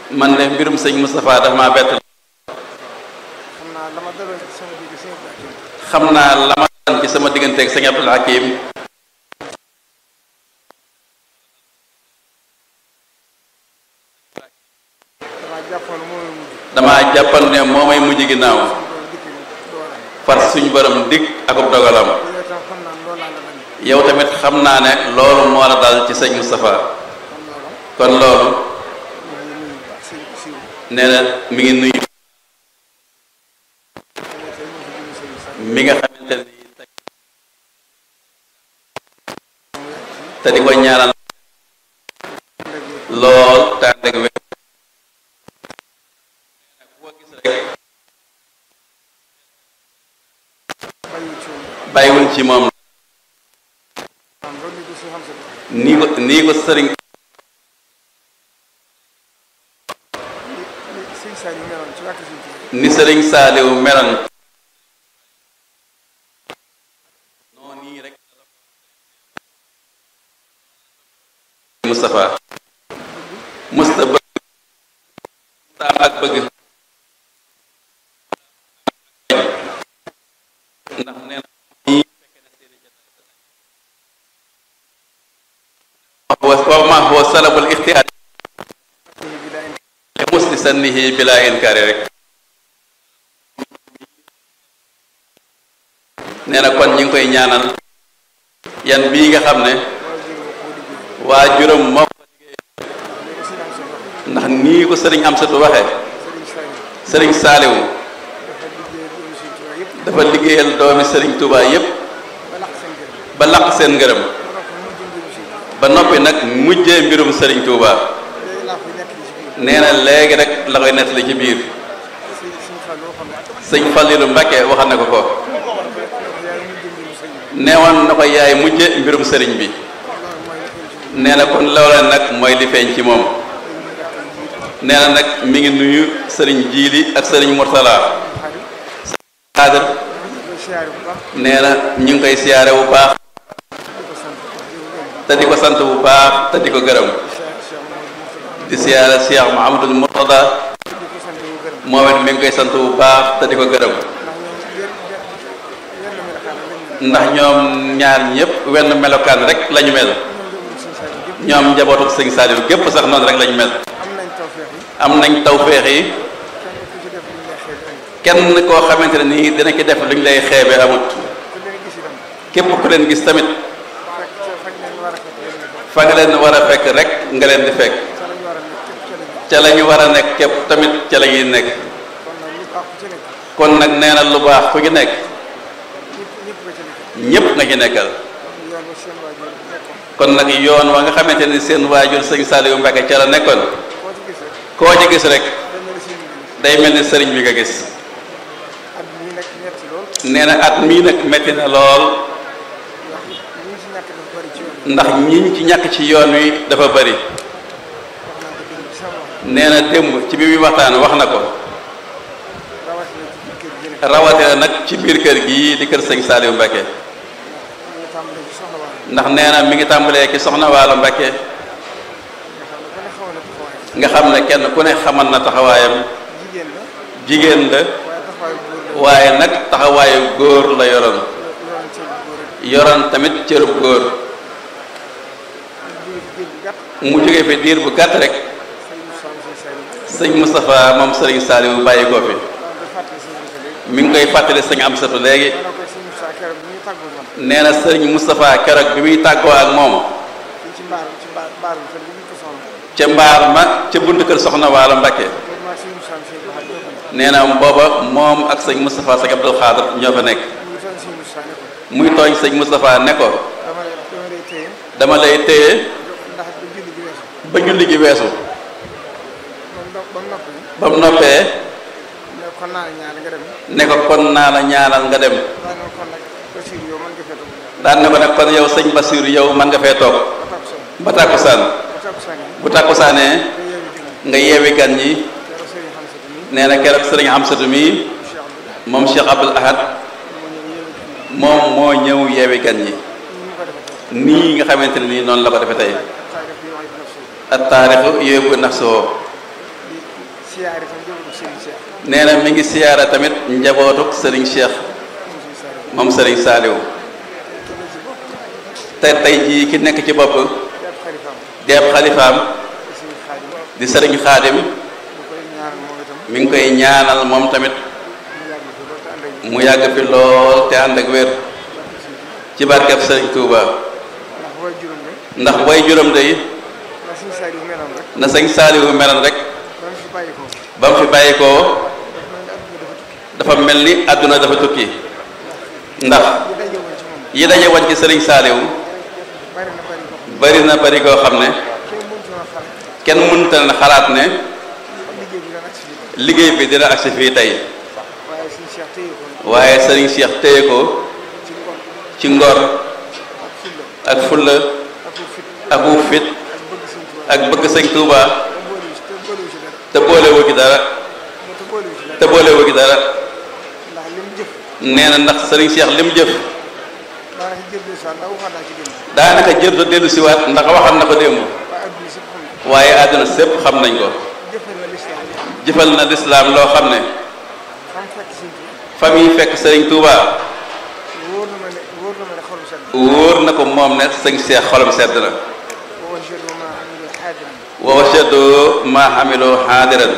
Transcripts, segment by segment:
man de mbirum sëñ Moustapha dafa maa bett xam naa la ma daloon ci sama digg sëñ Abdou Hakim xam naa la ma daan ci sama digganteeg sëñ Abdul Hakim damaa jàppoon moo may mujj damaa jàppan ne moo may mujj ginnaaw loolu dikk doo am far suñu borom dig akub dogalam yow tam xam naa loolu laa la bañ yow tamit xam naa ne loolu moo la dal ci sëñ Moustapha kon loolu kon loolu ñu ngi nuyu baax sëñ siiw nee na mi ngi nuyu xamante ne moo fi jëm sëñ sax mi nga xamante ni tey te di ko ñaanal lool te ànd ak wér boo gis rek bàyyi ci woon bàyyiwul ci moom am loolu ñu ko si xam sa nii ko nii ko sëriñ li sëñ Saar yi meloon ci wàkk sëñ Tuubaa ni sëriñ Saaliw meloon noonu nii rek Moustapha musta bëgg musta am ak bëgg ndax nee na ñii fekke na seeni jotaay wa ma huwa salabul ixtiyaar sëñ bi daa indi li musli sannihi bila inkaari rek nee na kon ñi ngi koy ñaanal yan bii nga xam ne waa juróom moo ko léegi sëñ am sa bopp ndax nii ko sëriñ Amsatu waxe sëriñ Saar yi sëriñ Saaliwu dafa liggéey doomu sëñ Tuubaa yëpp dafa liggéeyal doomi sëriñ Tuubaa yépp ba laq seen gën ba laq seen ngërëm ba noppi mu jëm mbiru sëñ Tuubaa ba noppi nag mujjee mbirum sëriñ Tuubaa léegi laa koy nekk ci biir nee na léegi rek la koy nettali ci biir sëñ sëñ Fall loo xam ne sëñ Fallilu Mbàkke waxal na ko ko yaay mu jëm mbiru sëñ bi neewoon na ko yaay mujje mbirum sëriñ bi loolu mooy li feeñ ci moom nee na kon loola nag mooy li feeñ ci moom dañ ñu gàttal jiit nee na nag mi ngi nuyu sëriñ Jiili ak sëriñ Murtala xarit xaadir koy siyaare bu baax nee na ñu ngi koy siyaare bu baax di ko sant di ko gërëm te di ko sant bu baax te di ko gërëm Cheikh Cheikh Mamadou Moustapha di siyaare Cheikh Mouhamadul Murtada di ko sant di ko gërëm moom it mi ngi koy sant bu baax te di ko gërëm ndax ñoom yéen yéen ndax ñoom ñaar ñëpp wenn melokaan rek lañu mel ñoom ñoom njabootu sëñ Saliou gépp sax noonu rek lañu mel am nañ tawfeex yi am nañ tawféex yi kenn ku ci def lu ñu lay xeeb andi kenn koo xamante ne nii dina ci def lu ñu lay xeebe amut ku leen gis itam képp ku leen gis tamit fekk ca fañ leen war a fekk leen di bokk fa nga leen war a fekk rek nga leen di fekk ca la ñu war a nekk képp ca la ñu ca la ñu war a nekk képp tamit ca la ñuy nekk kon nag lu baax ku ci nekk kon nag nee na lu baax ku ñu nekk ñëpp ñëpp nga ci nekk ñépp nga ci nekkal yoon wa seen waajur nekkoon kon nag yoon wa nga xamante ni seen waajur sëñ Saliou Mbacke ca la nekkoon koo ci gis rek koo ci gis rek dañ ne la seen bi day mel ni sëriñ bi nga gis at mii nag ñetti lool nee na at mii nag metti na lool ndax ñi ci ñàkk dafa bëri ci yoon ndax ñiñ ci ñàkk ci yoon wi dafa bari wax naa ko démb ci sama wax nee na démb ci bi muy waxtaan wax na ko rawatina ci biir kër gi nekk rawatina nag ci biir kër gii di kër sëñ Saliou Mbacke ñu tàmbalee ci soxla waa ndax nee na mi ngi tàmbalee ki soxna Waalo Mbacke nga xam ne ku ne xawoon na taxawaay nga xam ne kenn ku ne xamal na taxawaayam jigéen la jigéen la waaye taxawaayu góor la waaye nag taxawaayu góor la yoroon yoroon ci góor rek yoroon tamit cërub góor jóge ci biir bu gàtt mu jóge fi diir bu gàtt rek sëñ Moussa Moussa Saliou sëñ Moustapha moom sëriñ Saliou bàyyi ko fi waaw da fàttali sëñ Moussa léegi mi ngi koy fàttali sëñ Amsatu léegi ma ne ko sëñ Moussa keroog bi ñuy tàggoo man nee na sëriñ Moustapha keroog bi muy tàggoo ak moom fii ci mbaar ci mbaar mbaar bi kër gi ñu ko soxla ca mbaar ma ca buntu kër soxna Waalo Mbacke boobu maa sëñ Moussa Moussa Ba ñoo fa nekk nee na booba moom ak sëñ Moustapha sëñ Abdul Xaadir ñoo fa nekk ñu ngi toon sëñ Moussa ne ko muy tooñ sëñ Moustapha ne ko dama lay dama lay téye dama lay téye ndax bu julli gi weesu ba julli gi weesu ba mu noppi ba mu noppee ne kon naa la ñaan nga dem ne ko kon naa la ñaanal nga dem daa ne kon nag Basiir yow mën nga fee toog daan ne ko nag kon yow sëñ Basiiru yow man nga fee toog ba takku sonn ba tàkkusaan ba takku sonn yi bu tàkkusaanee nga yeewi digg nga yeewi gan ñi keroog sëriñ xam sa tamit nee na keroog sëriñ Amsatu mi Cheikh Abdou moom Cheikh Abdul Ahad moo ñëw yeewi digg moom moo ñëw yeewi gan ñi ni mu ko defee tey nii nga xamante ne nii noonu la ko defee tey taarix bi wax dina suuf at taarixu yóbbu nafsoo di siyaare tam njabootu Serigne Cheikh nee na mi ngi siyaara tamit njabootuk sëriñ Cheikh moom Serigne Saliou moom sëriñ Saaliw te tey jii ki nekk ci bopp di ab xarifaam di ab xalifaam di Serigne Khadim di sëriñ Xaadim ñu koy ñaanal moom itam mi ngi koy ñaanal moom tamit mu yàgg fi loolu te ànd ak mu yàgg fi lool te ànd ak wér ci barkeb sëriñ Touba ndax way juróom ne ndax way juróom day la Serigne Saliou meloon rek na sëñ Saaliwu meloon rek ba mu fi bàyyi ko ba mu fi bàyyi ko dafa mel ni àdduna dafa tukki dafa mel ni àdduna dafa tukki ndax li daje woon ci moom yi daje woon ci sëriñ Saaliwu bari na bari ko xam bari na bari koo xam ne kenn mënut a xalaat kenn mënta na xalaat ne liggéey bi dana agsi fii liggéey bi dina agsi fii tey waaye Serigne Cheikh téye ko nag waaye sëriñ Cheikh téye ko ci ngor ci ngor ak fulla ak fulla ak wu fit ak wu fit ak bëgg Serigne Touba ak bëgg sëñ Touba te boolewu ci te boolewu ci dara te boolewu ci dara te boolewu ci te dara boolewu ci dara ndax li mu jëf nee na ndax sëriñ Cheikh lim jëf daanaka jëf de sax ndax waxaat naa ci démb daanaka jër do dellu siwaat ndax waxal na ko démb waaye adduna si xam ne waaye àdduna sépp xam nañ ko jëfal na lislaam jëfal na lislaam loo xam ne xam fekk Serigne Touba fa muy fekk sëriñ Touba wóor na ma ne wóor na ma ne xolu sedd wóor na ko moom ne sëñ Cheikh xolam sedd na wa wajadu ma amilu xaadiran wa wajadu ma xamiloo xaadiran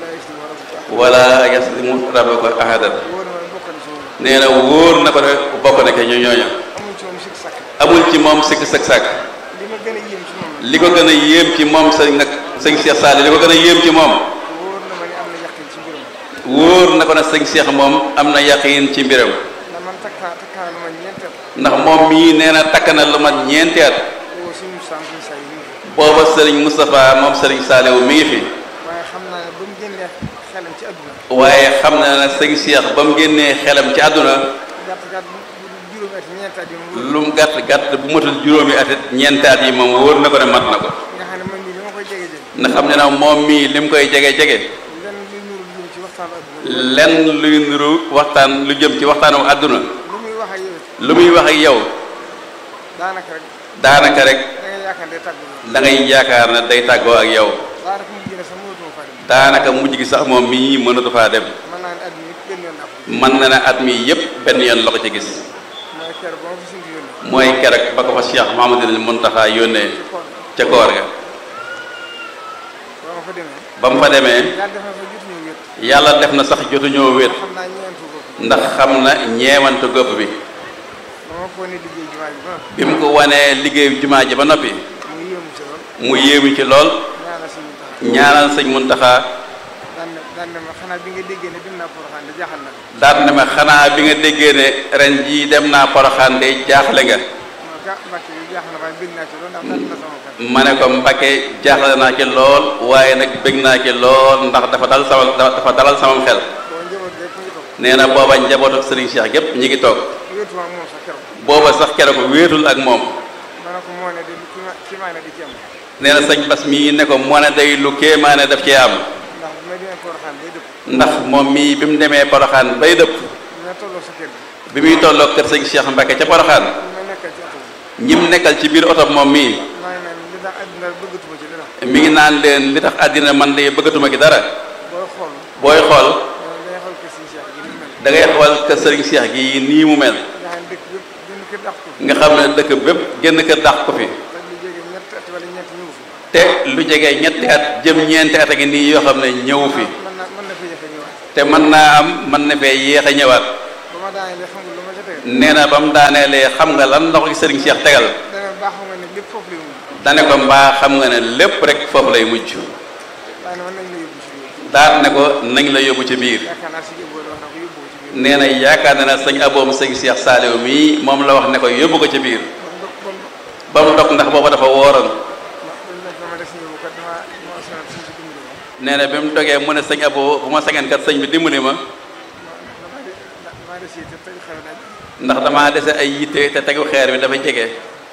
wala yaslimu rabbuka wala yaslimu rabbuka ahadan wóor na ma ne bokk na si moom nee na wóor na ko ne bokk na ke ñu ñooña amul ci moom sikk sàkk amul ci moom sikk sak sak li ma gën a yéem ci moom nag li ko gën a yéem ci moom sëñ nag sëñ Cheikh Sall li ko gën a yéem ci moom wóor na ma ne am na yaqin ci mbiram wóor na ko ne sëñ Cheikh moom am na yaqiin ci mbiram ndax man takkaa takkaa lu ma ñeenteel ndax moom mii nee na takk na lu mat ñeenti at boobu suñu sànq suñu saa yi ñu ngi booba sëriñ Moustapha moom sëriñ Saliou mi ngi fi waaye xam naa ne ba mu génnee xelam ci adduna waaye xam na ne sëñ Cheikh ba mu génnee xelam ci àdduna gàtt gàtt bu bu juróomi at ñeenti at yi mu wóor lu mu gàtt gàtt bu matul juróomi at it ñeenti at yi moom wóor na ko ne mat na ko nga xam ne man mii li ma koy jege jege ndax xam ne nag moom mii lim koy jege jege lenn luy nuru lu jëm ci waxtaanu adduna lenn luy nuru waxtaan lu jëm ci waxtaanu àdduna lu muy wax ak yow it lu muy wax ak yow daanaka rek daanaka rek da ngay yaakaar ne tàggu da ngay yaakaar ne day tàggoo ak yow daanaka mu gën a sax mënatuma faa dem daanaka mujj gi sax moom mii mënatu faa dem mën naa ne adduna yëpp benn yoon laa ko mën na ne at mi yépp benn yoon la ko ci gis mooy kër ba ma fi suñu yónnee mooy keroog ba ko fa Cheikh Mahamadul Muntaxa yónnee ci koor ca koor ga ba ma fa demee ba mu fa demee yàlla def na fa jotuñu wét yàlla def na sax jotuñoo wéet xam naa ñeentu ko ndax xam na ñeewantu gopp bi ba ma ko ne liggéey jumaa ji ba bi mu ko wanee liggéeyu jumaa ji ba noppi mu yéemu ci lool mu yéemu ci lool ñaanal suñu tax ñaanal sëñ Muntaxa daan ne daan ne ma xanaa bi nga déggee ne dem naa Porokhane da jaaxal na la daal ne ma xanaa bi nga déggee ne ren jii dem naa Poroxaan de jaaxle nga ma ga Mbàkke bi jaaxal na waaye bég naa ci lool ndax dal na sama xel ma ne ko Mbacke jaaxle naa ci lool waaye nag bég naa ci lool ndax dafa dal sama dafa dalal samam xel boo njaboot rek mu ngi toog nee na booba njabootu Serigne Cheikh gépp ñi ngi toog wéetuma ak moom sax keroog booba sax keroog wéetul ak moom ma ne ko moo ne de ki ma ki maa ne di ci am nee na sëñ Bas mii ne ko moo ne day lu kéemaane daf cee am ndax bu ma demee Porokhane day dëpp ndax moom mii bi mu demee Poroxaan bay dëpp dina tolloo sa kër gi bi muy tolloo kër sëñ Cheikh Mbacke ca Poroxaan ñu ma nekkal ci oto bi ñim nekkal ci biir oto moom mii maa ngi naan li tax àdduna bëggatuma ci dara mi ngi naan leen li tax àddina man de bëggatuma ki dara booy xool booy xool day xool ko si Cheikh gi ni mel da ngay xool kër Serigne Cheikh gi nii mu mel nga xam ne dëkk yëpp benn kër dàq ko fi nga xam ne dëkk bépp génn kër dàq ko fi ak lu jóge ñett at wala ñett ñëw fi te lu jege ñetti at jëm ñeenti at a ngi nii yoo xam ne ñëw fi mën na mën na fa yëfe ñëwaat te mën naa am mën na fee yéex a ñëwaat ba ma daanee xam nga lu ma ca tegal nee na ba mu daaneelee xam nga lan la ko ci Serigne Cheikh tegal dana baax xam nga ne lépp foofu lay mujj dane ko mbaa xam nga ne lépp rek foofu lay mujj waaye ne mën nañ la yóbbu ci biir daal ne ko nañ la yóbbu ci biir yaakaar naa si yóbbu wax na ko yóbbu ko ci biir nee na yaakaar na ne sëñ aboom sëñ Cheikh Saliou mii moom la wax ne ko yóbbu ko ci biir ba mu dog ba mu ba mu dog ndax booba dafa wooroon ndax dañ ne ma des ñëw kat dama ma sonal suñ si dimbali ma nee na bi mu dogee mu ne sëñ abo bu ma sañoon kat sëñ bi dimbali ma dama de dama des yi te tey xew na ndax damaa dese ay yitte te tegu xeer bi dafa jege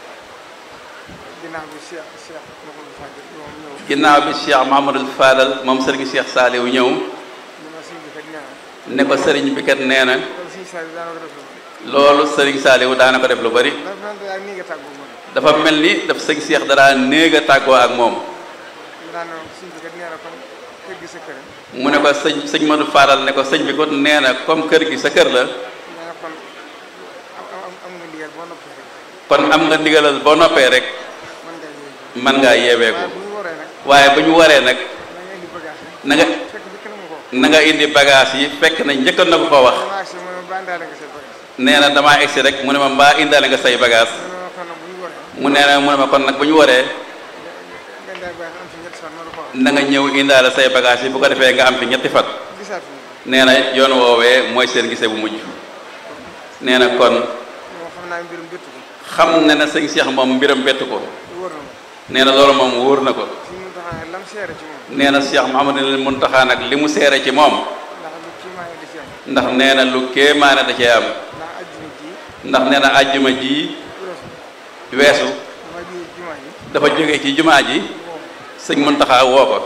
ginnaaw bi Cheikh Cheikh Mouhamadou Fadil moom ñëw ginnaaw bi Cheikh Mahamadul Fadal moom sëriñ Cheikh Saliou ñëw ñu ma suñ bi kat nee na ne ko sëriñ bi kat nee na loolu suñu saa yi daana ko def lu bari loolu sëriñ Saliou daana ko def lu bari ndax man daal nii nga tàggoo moom dafa mel ni daf sëñ Cheikh dara néeg a tàggoo ak moom ñu daan ne suñ bi kat nee na kon kër gi sa kër mu ne ko sëñ sëñ Modou Fadal ne ko sëñ bi ko nee na comme kër gi sa kër la nee na kon am am am nga ndigal boo noppee rek kon am nga ndigalal boo noppee rek mën ngaa yéegee mën ngaa yeewee ko waaye bu ñu waree nag waaye bu ñu waree nag da nga indi bagage yi na nga fekk bi kenn mu ko na nga indi bagage yi fekk na njëkkoon na ko ko wax dama agsi mu ne ba indaale nga say bagage nee na damaa egsi rek mu ne ma mbaa indaale nga say bagage mu ne ma kon nag bu ñu waree mu nee na mu ne ma kon nag bu ñu waree nga indaale bagage am fi ñetti fan ma la ko wax na nga ñëw indaale say bagage yi bu ko defee nga am fi ñetti fan gisaat fi nee na yoon woowee mooy seen gisee bu mujj nee na kon moom xam naa mbirum bëtt ko xam na ne sëñ Cheikh moom mbiram bett ko wóor na ma nee na loolu moom wóor na ko fi mu taxaw lam seere ci moom nee na Cheikh Mouhamadul Mountakha nag li mu seere ci moom ndax lu kii maa ngi di ci am ndax nee na lu kéemaane da cee am ndax ajjuma ji ndax nee na àjjuma ji weesu weesu dama ji jumaa ji dafa jóge ci jumaa ji boobu sëñ Mountakha woo ko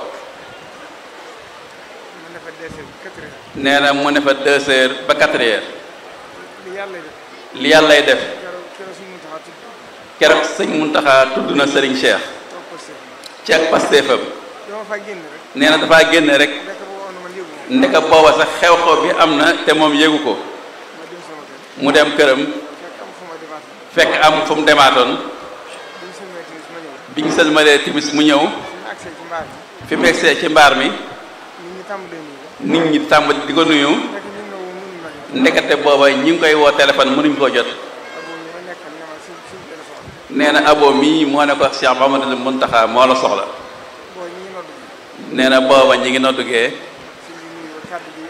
mu ne fa deesee quatre heures nee na mu ne fa deux heures ba quatre heures li yàlla def li yàllay def keroog keroog suñu taxaw tudd keroog sëñ Mountakha tudd na Serigne Cheikh toog ko seet ci ak pasteefam dama fa génn rek nee na dafaa génne rek nekk bu woon man yëgu ma ndeka booba sax xew-xew bi am na te moom yégu ko ma dem sama kër mu dem këram fekk am fu ma demaat fekk am fu mu demaatoon bi ñu sëlmee timis ma ñëw bi ñu sëlmalee timis mu ñëw fi mu agsee ci mbaar mi fi mu egsee ci mbaar mi nit ñi tàmbalee nii nit ñi tàmbali di ko nuyu fekk ñu ne woon mënuñ ma ñëw ndekete booba ñi ngi koy woo téléphone mënuñ koo jot aboo ñu ma nekkal ne ma suñ suñ téléphone nee na abo mii moo ne ko Cheikh Mamadou Mountakha moo la soxla boo ñi ngi nodd nee na booba ñi ngi noddugee suñ bi nuyu kàddu gi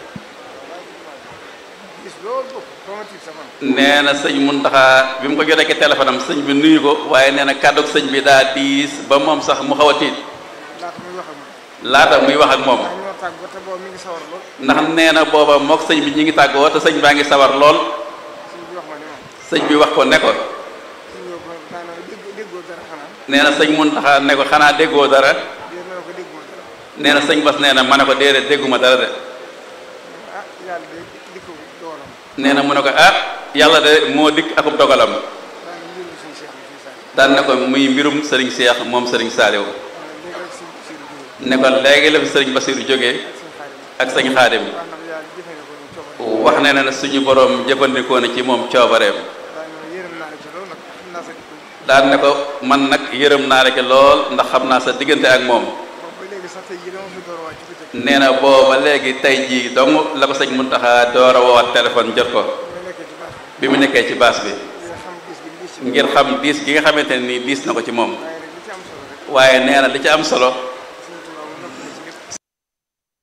gis loolu bopp ba ma tiit sa man nee na sëñ Mountakha bi mu ko jotee ci téléphone am sëñ bi nuyu ko waaye nee na kàddug sëñ bi daa diis ba moom sax mu xaw a tiit laata muy wax ak man laata muy wax ak moom ndax ñoo tàgg ba te boobu mi ngi sawar lool ndax nee na booba mook sëñ bi ñi ngi tàggoo te sëñ baa ngi sawar lool suñ bi wax ma ne ma sëñ bi wax ko ne ko suñ yow ko daanaka dégg déggoo dara xanaa nee na sëñ Mountakha ne ko xanaa déggoo dara dé ma ne ko dégguma dara nee na sëñ Bas nee na ma ne ko déedéet dégguma dara de ah yàlla de dikko doolam nee na mu ne ko ah yàlla de moo dikk akub dogalam daanaka mbirum suñ seex bi fii saa daan ne ko muy mbirum sëriñ Cheikh moom sëriñ Saliou léegi rek si si lu jógee ne ko léegi la fi sëriñ Bassirou jógee ak suñ xarit ak sëñ Xaadim wax na yàlla jëfandikoo ñu coobare wax ne na suñu borom jëfandikoo na ci moom coobareem daanaka yërëm naa la ci loolu nag xam naa sa dikko daan ne ko man nag yërëm naa la ci lool ndax xam naa sa diggante ak moom boobu ba léegi sax tey jii dama fi door a wàcc ci bëccëg nee na booba léegi tey jii dong la ko sëñ Mountakha door a woowaat téléphone jot ko ma nekkee ci baax bi mu nekkee ci baas bi nga xam gis gi gis ci ngir xam diis gi nga xamante ne nii diis na ko ci moom waaye nag li ci am solo rek waaye nee na li ci am solo